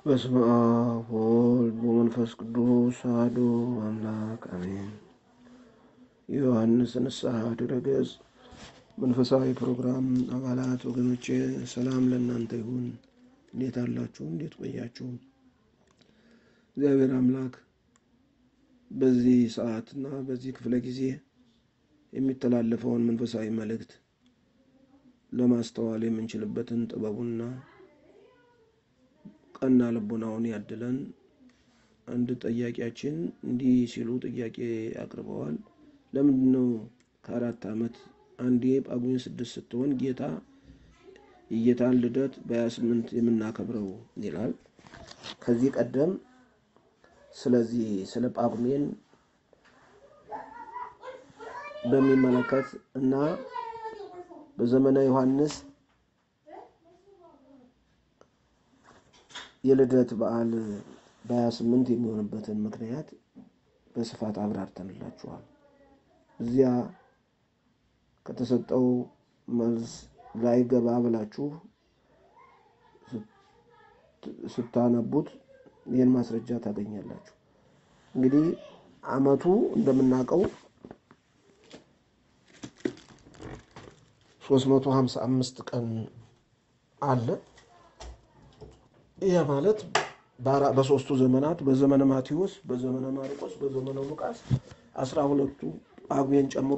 በስመ አብ ወወልድ ወመንፈስ ቅዱስ አሐዱ አምላክ አሜን። የዮሐንስ ንስሐ ድረገጽ መንፈሳዊ ፕሮግራም አባላት ወገኖቼ ሰላም ለእናንተ ይሁን። እንዴት አላችሁ? እንዴት ቆያችሁ? እግዚአብሔር አምላክ በዚህ ሰዓትና በዚህ ክፍለ ጊዜ የሚተላለፈውን መንፈሳዊ መልእክት ለማስተዋል የምንችልበትን ጥበቡና ቀና ልቦናውን ያድለን። አንድ ጠያቂያችን እንዲህ ሲሉ ጥያቄ አቅርበዋል። ለምንድን ነው ከአራት ዓመት አንዴ ጳጉሜን ስድስት ስትሆን ጌታ የጌታን ልደት በሀያ ስምንት የምናከብረው ይላል። ከዚህ ቀደም ስለዚህ ስለ ጳጉሜን በሚመለከት እና በዘመነ ዮሐንስ የልደት በዓል በሀያ ስምንት የሚሆንበትን ምክንያት በስፋት አብራርተንላችኋል። እዚያ ከተሰጠው መልስ ላይ ገባ ብላችሁ ስታነቡት ይህን ማስረጃ ታገኛላችሁ። እንግዲህ ዓመቱ እንደምናውቀው ሶስት መቶ ሀምሳ አምስት ቀን አለ። ይህ ማለት በሶስቱ ዘመናት በዘመነ ማቴዎስ፣ በዘመነ ማርቆስ፣ በዘመነ ሉቃስ አስራ ሁለቱ ጳጉሜን ጨምሮ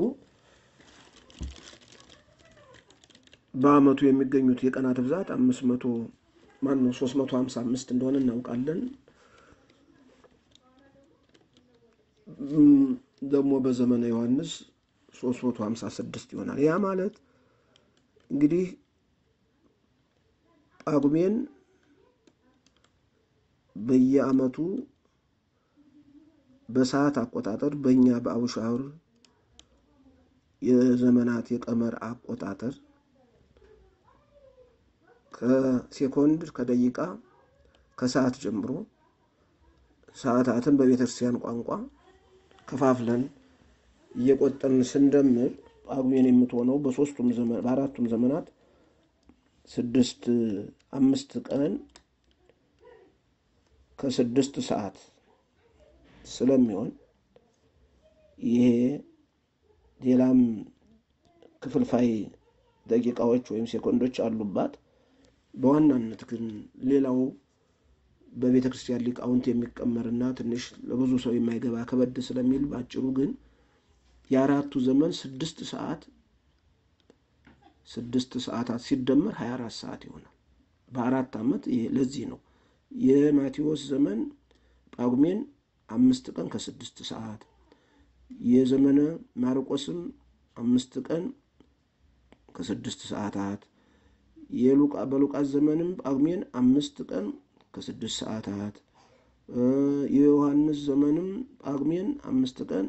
በዓመቱ የሚገኙት የቀናት ብዛት አምስት መቶ ማን ነው ሶስት መቶ ሀምሳ አምስት እንደሆነ እናውቃለን። ደግሞ በዘመነ ዮሐንስ ሶስት መቶ ሀምሳ ስድስት ይሆናል። ያ ማለት እንግዲህ ጳጉሜን በየዓመቱ በሰዓት አቆጣጠር በእኛ በአቡሻውር የዘመናት የቀመር አቆጣጠር ከሴኮንድ ከደቂቃ ከሰዓት ጀምሮ ሰዓታትን በቤተ ክርስቲያን ቋንቋ ከፋፍለን እየቆጠርን ስንደምር ጳጉሜን የምትሆነው በሶስቱም ዘመን በአራቱም ዘመናት ስድስት አምስት ቀን ከስድስት ሰዓት ስለሚሆን ይሄ ሌላም ክፍልፋይ ደቂቃዎች ወይም ሴኮንዶች አሉባት። በዋናነት ግን ሌላው በቤተ ክርስቲያን ሊቃውንት የሚቀመርና ትንሽ ለብዙ ሰው የማይገባ ከበድ ስለሚል ባጭሩ ግን የአራቱ ዘመን ስድስት ሰዓት ስድስት ሰዓታት ሲደመር ሀያ አራት ሰዓት ይሆናል። በአራት ዓመት ለዚህ ነው የማቴዎስ ዘመን ጳጉሜን አምስት ቀን ከስድስት ሰዓት የዘመነ ማርቆስም አምስት ቀን ከስድስት ሰዓታት የሉቃ በሉቃስ ዘመንም ጳጉሜን አምስት ቀን ከስድስት ሰዓታት የዮሐንስ ዘመንም ጳጉሜን አምስት ቀን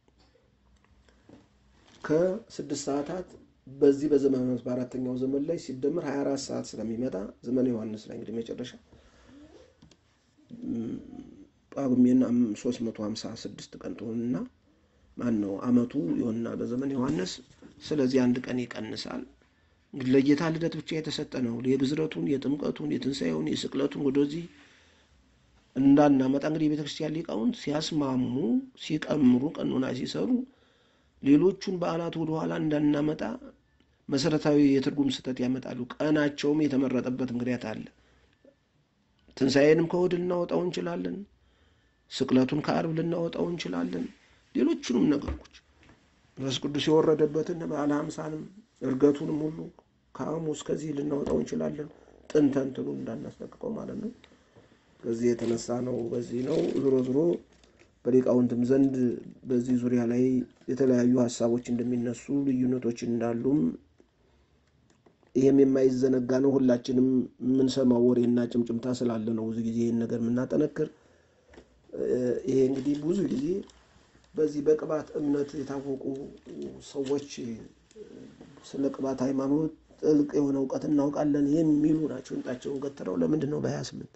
ከስድስት ሰዓታት በዚህ በዘመነ በአራተኛው ዘመን ላይ ሲደመር ሀያ አራት ሰዓት ስለሚመጣ ዘመነ ዮሐንስ ላይ እንግዲህ መጨረሻ ጳጉሜን ሶስት መቶ ሀምሳ ስድስት ቀን ትሆንና ማን ነው ዓመቱ ይሆንና በዘመን ዮሐንስ ስለዚህ አንድ ቀን ይቀንሳል። እንግዲህ ለጌታ ልደት ብቻ የተሰጠ ነው። የግዝረቱን፣ የጥምቀቱን፣ የትንሣኤውን፣ የስቅለቱን ወደዚህ እንዳናመጣ እንግዲህ የቤተ ክርስቲያን ሊቃውንት ሲያስማሙ፣ ሲቀምሩ፣ ቀኖና ሲሰሩ ሌሎቹን በዓላት ወደኋላ እንዳናመጣ መሰረታዊ የትርጉም ስህተት ያመጣሉ። ቀናቸውም የተመረጠበት ምክንያት አለ። ትንሣኤንም ከእሑድ ልናወጣው እንችላለን። ስቅለቱን ከአርብ ልናወጣው እንችላለን። ሌሎቹንም ነገሮች መንፈስ ቅዱስ የወረደበትን በዓለ ሀምሳንም እርገቱንም ሁሉ ከሐሙስ ከዚህ ልናወጣው እንችላለን። ጥንተ እንትኑ እንዳናስጠቅቀው ማለት ነው። ከዚህ የተነሳ ነው። በዚህ ነው ዞሮ ዞሮ በሊቃውንትም ዘንድ በዚህ ዙሪያ ላይ የተለያዩ ሀሳቦች እንደሚነሱ ልዩነቶች እንዳሉም ይህም የማይዘነጋ ነው። ሁላችንም የምንሰማው ወሬና ጭምጭምታ ስላለ ነው ብዙ ጊዜ ይህን ነገር የምናጠነክር። ይሄ እንግዲህ ብዙ ጊዜ በዚህ በቅባት እምነት የታወቁ ሰዎች ስለ ቅባት ሃይማኖት ጥልቅ የሆነ እውቀት እናውቃለን የሚሉ ናቸው። እንጣቸውን ገትረው ለምንድን ነው በሀያ ስምንት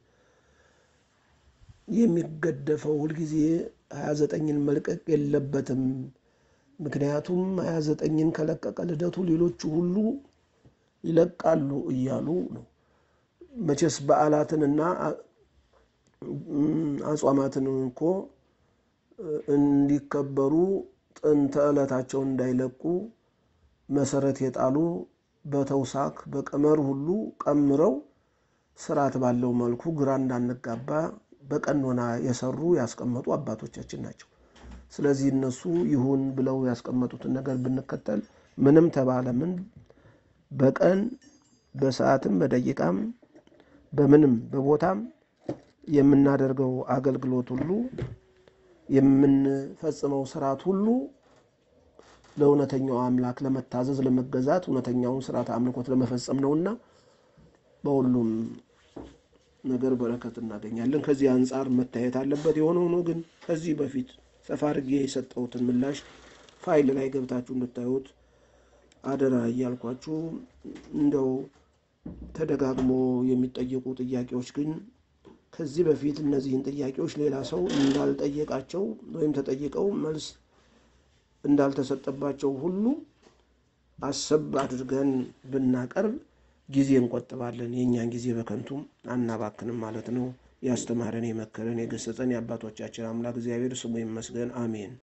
የሚገደፈው? ሁልጊዜ ሀያ ዘጠኝን መልቀቅ የለበትም። ምክንያቱም ሀያ ዘጠኝን ከለቀቀ ልደቱ ሌሎቹ ሁሉ ይለቃሉ እያሉ ነው። መቼስ በዓላትንና አጽዋማትን እኮ እንዲከበሩ ጥንተ ዕለታቸውን እንዳይለቁ መሰረት የጣሉ በተውሳክ በቀመር ሁሉ ቀምረው ስርዓት ባለው መልኩ ግራ እንዳንጋባ በቀኖና የሰሩ ያስቀመጡ አባቶቻችን ናቸው። ስለዚህ እነሱ ይሁን ብለው ያስቀመጡትን ነገር ብንከተል ምንም ተባለ ምን በቀን በሰዓትም በደቂቃም በምንም በቦታም የምናደርገው አገልግሎት ሁሉ የምንፈጽመው ስርዓት ሁሉ ለእውነተኛው አምላክ ለመታዘዝ ለመገዛት እውነተኛውን ስርዓት አምልኮት ለመፈጸም ነውና በሁሉም ነገር በረከት እናገኛለን። ከዚህ አንጻር መታየት አለበት። የሆነ ሆኖ ግን ከዚህ በፊት ሰፋ አድርጌ የሰጠሁትን ምላሽ ፋይል ላይ ገብታችሁ እንድታዩት አደራ እያልኳችሁ እንደው ተደጋግሞ የሚጠየቁ ጥያቄዎች ግን ከዚህ በፊት እነዚህን ጥያቄዎች ሌላ ሰው እንዳልጠየቃቸው ወይም ተጠይቀው መልስ እንዳልተሰጠባቸው ሁሉ አሰብ አድርገን ብናቀርብ ጊዜ እንቆጥባለን። የእኛን ጊዜ በከንቱም አናባክንም ማለት ነው። ያስተማረን፣ የመከረን፣ የገሰጸን የአባቶቻችን አምላክ እግዚአብሔር ስሙ ይመስገን። አሜን።